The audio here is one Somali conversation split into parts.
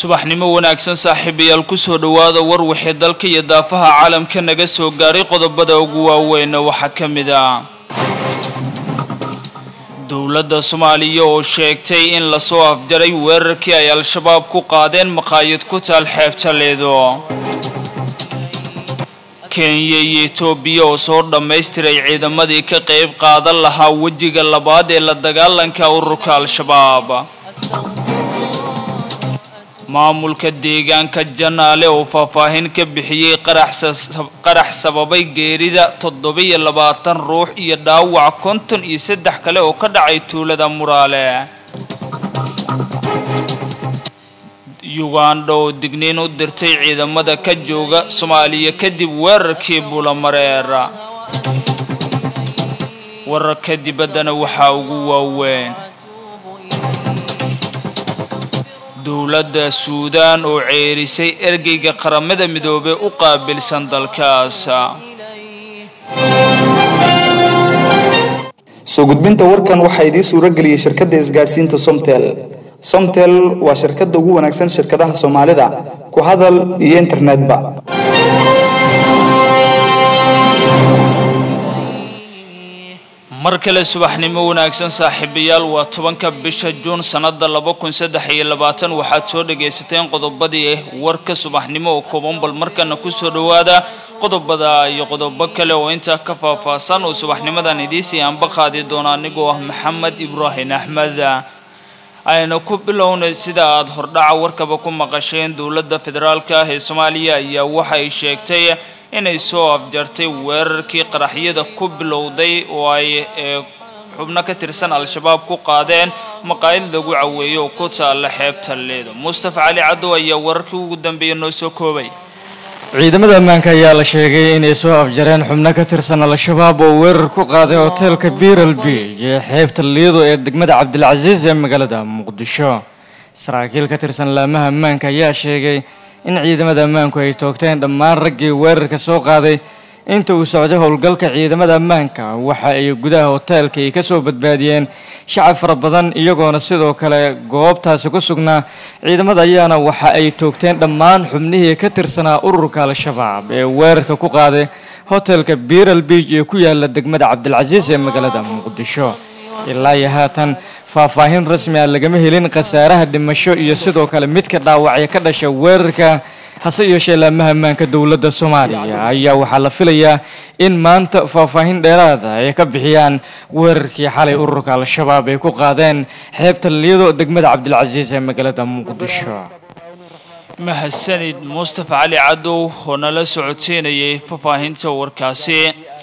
subaxnimo wanaagsan saaxiibayaal kusoo dhowaada war wixii dalka iyo daafaha caalamka naga soo gaaray qodobada ugu waaweyna waxaa ka mid ah dowladda soomaaliya oo sheegtay in lasoo afjaray weerarkii ay al-shabaab ku qaadeen maqaayad ku taal xeebta leedo kenya iyo etoobiya oo soo dhammaystiray ciidamadii ka qayb qaadan lahaa wejiga labaad ee la dagaalanka ururka al-shabaab maamulka deegaanka janaale oo faahfaahin ka bixiyey qarax sababay geerida toddobiyo labaatan ruux iyo dhaawac konton iyo saddex kale oo ka dhacay tuulada muraale uganda oo digniin u dirtay ciidamada ka jooga soomaaliya kadib weerarkii bulamareer wararka dibaddana waxaa ugu waaweyn dowladda suudaan oo ceerisay ergeyga qaramada midoobey u qaabilsan dalkaas soo gudbinta warkan waxaa idiin suuro geliyey shirkadda isgaadhsiinta somtel somtel waa shirkadda ugu wanaagsan shirkadaha soomaalida ku hadal iyo internetba mar kale subaxnimo wanaagsan saaxiibayaal waa tobanka bisha juun sannada laba kun saddex iyo labaatan waxaad soo dhagaysateen qodobadii warka subaxnimo oo kooban bal markana kusoo dhowaada qodobada iyo qodobo kale oo intaa ka faahfaahsan oo subaxnimadan idiisii aanba qaadi doona anigoo ah maxamed ibraahim axmed ayna ku bilownay sida aada hordhaca warkaba ku maqasheen dowladda federaalka ah ee soomaaliya ayaa waxay sheegtay inay soo afjartay weerarkii qaraxyada ku bilowday oo ay xubno ka tirsan al-shabaab ku qaadeen maqaayad lagu caweeyo oo ku taalla xeebta leedo mustafa cali caddow ayaa wararkii ugu dambeeya noo soo koobay ciidamada ammaanka ayaa la sheegay inay soo afjareen xubno ka tirsan al-shabaab oo weerar ku qaaday hoteelka biral beij ee xeebta liido ee degmada cabdilcasiis ee magaalada muqdisho saraakiil ka tirsan laamaha ammaanka ayaa sheegay in ciidamada ammaanku ay toogteen dhammaan raggii weerarka soo qaaday inta uu socday howlgalka ciidamada ammaanka waxa ay gudaha hoteelka ay kasoo badbaadiyeen shacab fara badan iyagoona sidoo kale goobtaasi ku sugnaa ciidamada ayaana waxa ay toogteen dhammaan xubnihii ka tirsanaa ururka al-shabaab ee weerarka ku qaaday hotelka biral beij ee ku yaala degmada cabdilcasiis ee magaalada muqdisho ilaa iyo haatan faahfaahin rasmi ah lagama helin khasaaraha dhimasho iyo sidoo kale midka dhaawacya ka dhasha weerarka hase yeeshee laamaha ammaanka dowladda soomaaliya ayaa waxaa la filayaa in maanta faahfaahin dheeraada ay ka bixiyaan weerarkii xalay ururka al-shabaab ay ku qaadeen xeebta liyado degmada cabdilcasiis ee magaalada muqdisho mahadsanid mustafa cali cadow oo nala socodsiinayay faahfaahinta warkaasi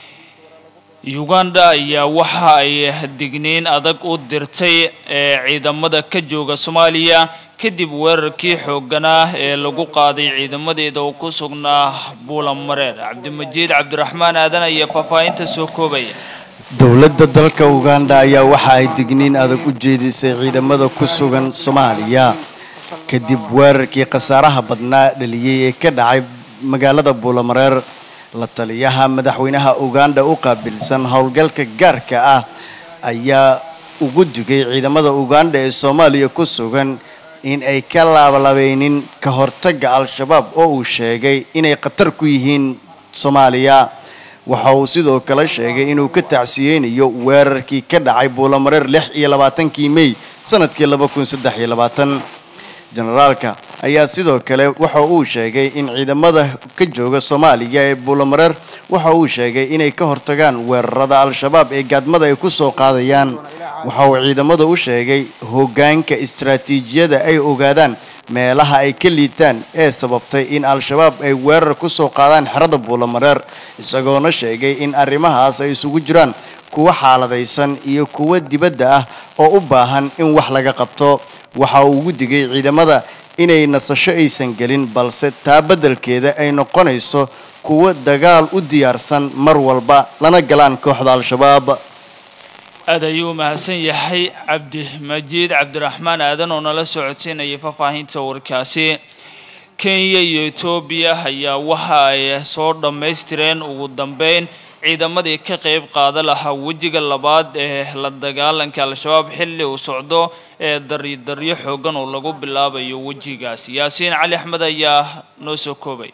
uganda ayaa waxa ay digniin adag u dirtay ee ciidamada ka jooga soomaaliya kadib weerarkii xoogganaa ee lagu qaaday ciidamadeeda oo ku sugnaa buulamareer cabdimajiid cabdiraxmaan aadan ayaa faahfaahinta soo koobaya dowladda dalka uganda ayaa waxa ay digniin adag u jeedisay ciidamada ku sugan soomaaliya kadib weerarkii khasaaraha badnaa dhaliyey ee ka dhacay magaalada buulamareer la taliyaha madaxweynaha uganda u qaabilsan howlgalka gaarka ah ayaa ugu digay ciidamada uganda ee soomaaliya ku sugan in ay ka laabalabeynin ka hortagga al-shabaab oo uu sheegay inay khatar ku yihiin soomaaliya waxa uu sidoo kale sheegay inuu ka tacsiyeynayo weerarkii ka dhacay buulamareer lix iyo labaatankii mey sanadkii laba kun saddex iyo labaatan generaalka ayaa sidoo kale waxa uu sheegay in ciidamada ka jooga soomaaliya ee buulamareer waxa uu sheegay inay ka hortagaan weerarada al-shabaab ee gaadmada ay ku soo qaadayaan waxa uu ciidamada u sheegay hoggaanka istaraatiijiyada ay ogaadaan meelaha ay ka liitaan ee sababtay in al-shabaab ay weerar ku soo qaadaan xerada buulamareer isagoona sheegay in arrimahaas ay isugu jiraan kuwa xaaladaysan iyo kuwa dibadda ah oo u baahan in wax laga qabto waxa uu ugu digay ciidamada inay nasasho aysan gelin balse taa beddelkeeda ay noqonayso kuwo dagaal u diyaarsan mar walba lana galaan kooxda al-shabaab aad ayuu mahadsan yahay cabdimajiid cabdiraxmaan aadan oo nala socodsiinayay faahfaahinta warkaasi kenya iyo etoobiya ayaa waxa ay soo dhammaystireen ugu dambeyn ciidamadii ka qeyb qaada lahaa wejiga labaad ee la dagaalanka al-shabaab xilli uu socdo ee daryo xoogan oo lagu bilaabayo wejigaas yaasiin cali axmed ayaa noo soo koobay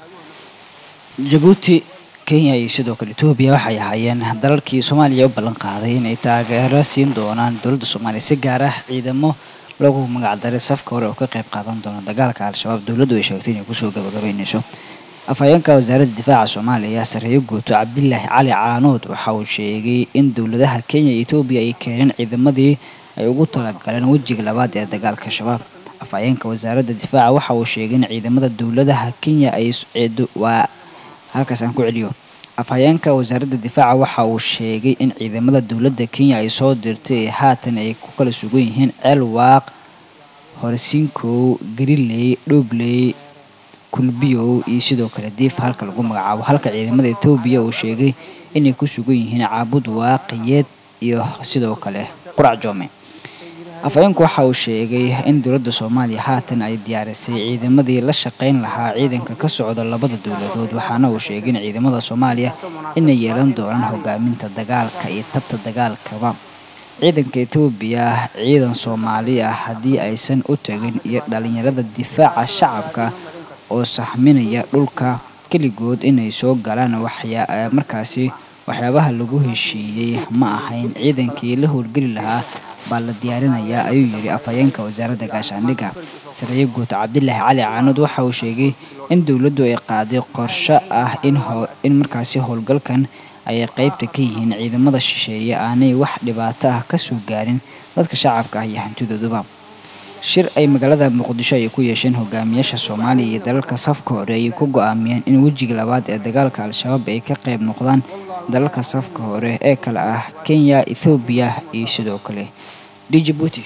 jabuuti kenya iyo sidoo kale etoobiya waxay ahaayeen dalalkii soomaaliya u ballan qaaday inay taageero siin doonaan dowladda soomaaliya si gaar ah ciidamo lagu magacdaray safka hore oo ka qayb qaadan doona dagaalka al-shabaab dowladdu ay sheegtay inay kusoo gabagabeynayso afhayeenka wasaaradda difaaca soomaaliya sareeyo guuto cabdilaahi cali caanood waxa uu sheegay in dowladaha kenya iyo etoobiya ay keeneen ciidamadii ay ugu talagaleen wejiga labaad ee dagaalka shabaab afhayeenka wasaaradda difaaca waxa uu sheegay in ciidamada dowladaha kenya ay waa halkaas aan ku celiyo afhayeenka wasaaradda difaaca waxa uu sheegay in ciidamada dowladda kenya ay soo dirtay ee haatan ay ku kala sugan yihiin ceel waaq horsinkow gariley dhobley kulbiyow iyo sidoo kale diif halka lagu magacaabo halka ciidamada etoobiya uu sheegay inay ku sugan yihiin caabud waaqiyeed iyo sidoo kale qurac joome afhayeenku waxa uu sheegay in dowladda soomaaliya haatan ay diyaarisay ciidamadii la shaqayn lahaa ciidanka ka socda labada dowladood waxaana uu sheegay in ciidamada soomaaliya inay yeelan doonaan hogaaminta dagaalka iyo tabta dagaalkaba ciidanka etoobiya ciidan soomaali ah haddii aysan u tagin iyo dhalinyarada difaaca shacabka oo saxminaya dhulka keligood inay soo galaan waxyaa markaasi waxyaabaha lagu heshiiyey ma ahayn ciidankii la howlgeli lahaa baa la diyaarinayaa ayuu yidhi afhayeenka wasaaradda gaashaandhigga sareeye guud cabdilaahi cali caanood waxa uu sheegay in dowladdu ay qaaday qorshe ah in in markaasi howlgalkan ay qaybta ka yihiin ciidamada shisheeye aanay wax dhibaato ah kasoo gaarin dadka shacabka ah iyo hantidooduba shir ay magaalada muqdisho ay ku yeesheen hogaamiyaasha soomaaliya iyo dalalka safka hore ayay ku go-aamiyeen in wejiga labaad ee dagaalka al-shabaab ay ka qayb noqdaan dalalka safka hore ee kale ah kenya ethoobiya iyo sidoo kale djibuuti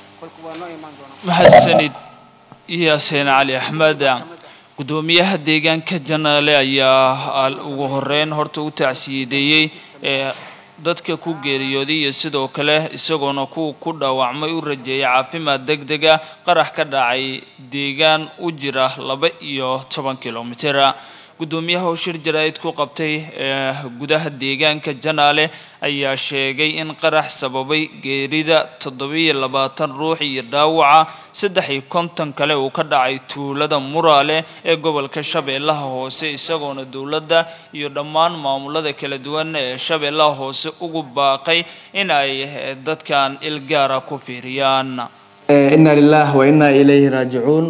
mahadsanid yaasiin cali axmed gudoomiyaha deegaanka janaale ayaa ugu horeyn horta u tacsiyadeeyey ee dadka ku geeriyooday iyo sidoo kale isagoona kuwa ku dhaawacmay u rajeeyay caafimaad deg dega qarax ka dhacay deegaan u jira laba iyo toban kilomitera gudoomiyaha oo shir jaraa'id ku qabtay ee gudaha deegaanka janaale ayaa sheegay in qarax sababay geerida toddobiyo labaatan ruux iyo dhaawaca saddex iyo konton kale uu ka dhacay tuulada muraale ee gobolka shabeellaha hoose isagoona dowladda iyo dhammaan maamulada kala duwan ee shabeellaha hoose ugu baaqay in ay dadkan ilgaara ku fiiriyaan inna lilah wa inna ilayhi raajicuun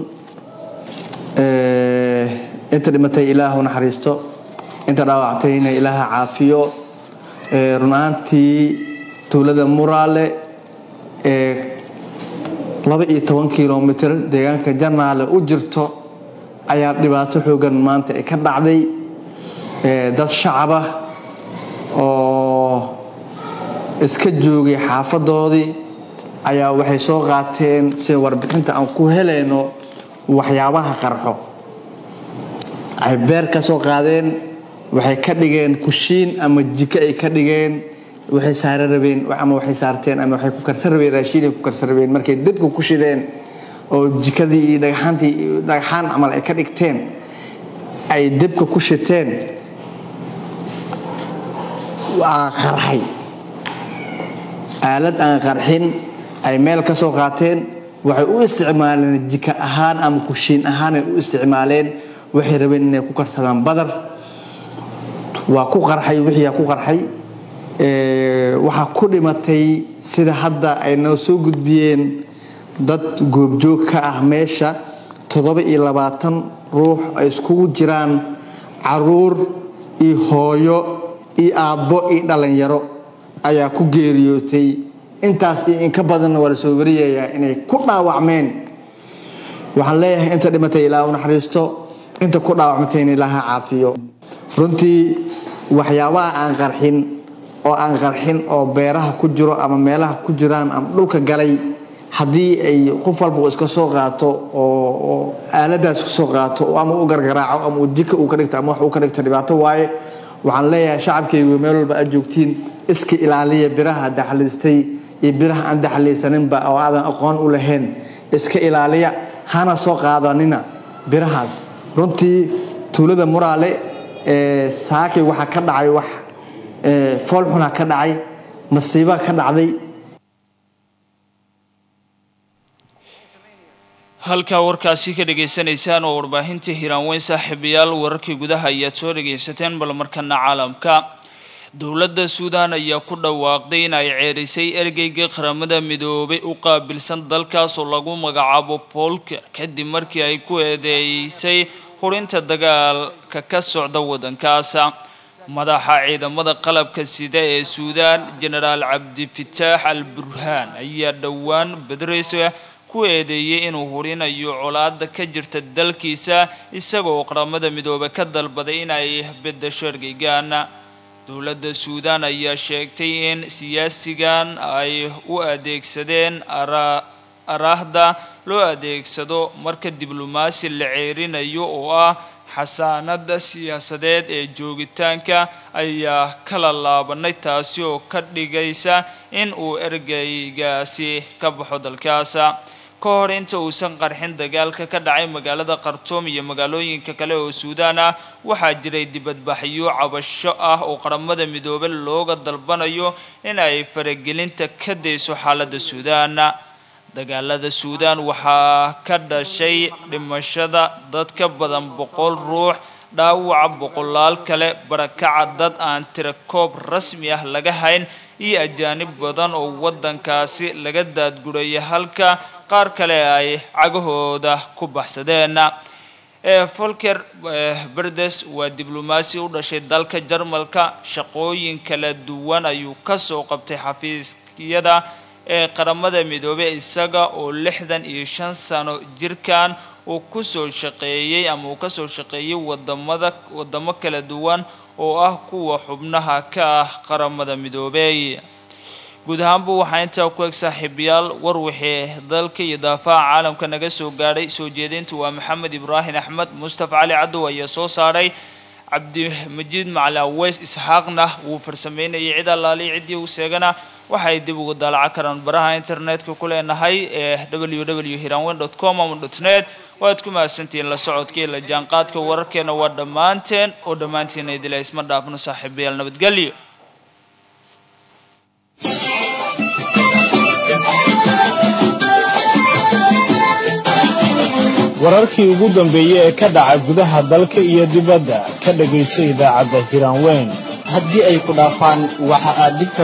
inta dhimatay ilaahu naxariisto inta dhaawactayna ilaaha caafiyo run ahaantii tuulada muraale ee laba iyo toban kilomitr deegaanka janaale u jirto ayaa dhibaato xoogan maanta ay ka dhacday dad shacabah oo iska joogay xaafadoodii ayaa waxay soo qaateen sida warbixinta aan ku helayno waxyaabaha qarxo ay beer ka soo qaadeen waxay ka dhigeen kushiin ama jiko ay ka dhigeen waxay saara rabeen ama waxay saarteen ama waxay ku karsan rabeen raashiin ay ku karsan rabeen markay dabka ku shideen oo jikadii iyo dhagxaantii dhagxaan camal ay ka dhigteen ay dabka ku shiteen waa qarxay aalad aan qarxin ay meel ka soo qaateen waxay u isticmaaleen jika ahaan ama kushiin ahaanay u isticmaaleen waxay rabeen inay ku karsadaan badar waa ku qarxay wixiiaa ku qarxay waxaa ku dhimatay sida hadda ay noo soo gudbiyeen dad goobjoog ka ah meesha toddoba iyo labaatan ruux ay iskugu jiraan caruur iyo hooyo iyo aabbo iyo dhallinyaro ayaa ku geeriyootay intaas iyo inka badanna waa la soo wariyayaa inay ku dhaawacmeen waxaan leeyahay inta dhimatay ilaa u naxariisto inta ku dhaawacmatayna ilaaha caafiyo runtii waxyaabaha aan qarxin oo aan qarxin oo beeraha ku jiro ama meelaha ku jiraan ama dhulka galay haddii ay qof walba iska soo qaato oo aaladaas ka soo qaato ama u gargaraaco ama jika uu ka dhigto ama wax uu ka dhigto dhibaato waaye waxaan leeyahay shacabkaygu meel walba aad joogtiin iska ilaaliya biraha daxliistay iyo biraha aan daxliisaninba oo aadan aqoon u lahayn iska ilaaliya hana soo qaadanina birahaas runtii tuulada muraale ee saakay waxaa ka dhacay wax foolxunaa ka dhacay masiibaa ka dhacday halkaa warkaasi ka dhagaysanaysaan oo warbaahinta hiraanweyn saaxiibayaal wararkii gudaha ayaad soo dhagaysateen bal markana caalamka dowladda suudan ayaa ku dhawaaqday in ay ceerisay ergeyga qaramada midoobay u qaabilsan dalkaas oo lagu magacaabo folker kadib markii ay ku eedeysay hurinta dagaalka ka socda waddankaas madaxa ciidamada qalabka sida ee suudan genaraal cabdifitaax al burhaan ayaa dhowaan bedreysa ku eedeeyey inuu hurinayo colaada ka jirta dalkiisa isagoo qaramada midoobe ka dalbaday in ay bedesho ergeygan dowladda suudan ayaa sheegtay in siyaasigan ay u adeegsadeen araahda loo adeegsado marka diblomaasi la ceerinayo oo ah xasaanada siyaasadeed ee joogitaanka ayaa kala laabanay taasi oo ka dhigaysa in uu ergeygaasi ka baxo dalkaas ka hor inta uusan qarxin dagaalka ka dhacay magaalada khartoum iyo magaalooyinka kale oo suudaan ah waxaa jiray dibadbaxyo cabasho ah oo qaramada midoobe looga dalbanayo in ay faragelinta ka dayso xaaladda suudaan dagaalada suudaan waxaa ka dhashay dhimashada dad ka badan boqol ruux dhaawaca boqolaal kale barakaca dad aan tira koob rasmi ah laga hayn iyo ajaanib badan oo waddankaasi laga daadguraya halka qaar kale ay cagahooda ku baxsadeen folker berdes waa diblomaasi u dhashay dalka jarmalka shaqooyin kala duwan ayuu kasoo qabtay xafiisyada ee qaramada midoobey isaga oo lixdan iyo shan sano jirkan uu kusoo shaqeeyey ama uu kasoo shaqeeyey wadamada wadamo kala duwan oo ah kuwa xubnaha ka ah qaramada midoobey guud ahaanba waxaa intaa ku eg saaxiibayaal war wixii dalka iyo daafaha caalamka naga soo gaadhay soo jeedinta waa maxamed ibraahim axmed mustafa cali cadow ayaa soo saaray cabdimajiid macali aweys isxaaqna wuu farsameynayay cid allaali ciddii u seegana waxay dib ugu daalaca karaan baraha internetka ku leenahay ee w w hiranwen dot com ama dot net waad ku mahadsantihiin la socodka iyo la jaanqaadka wararkeena waa dhammaanteen oo dhammaantiina idila isma dhaafno saaxiibayaal nabadgelyo wararkii ugu dambeeyey ee ka dhaca gudaha dalka iyo dibadda ka dhagayso idaacadda hiraanweyn haddii ay ku dhaafaan waxa aad dhigta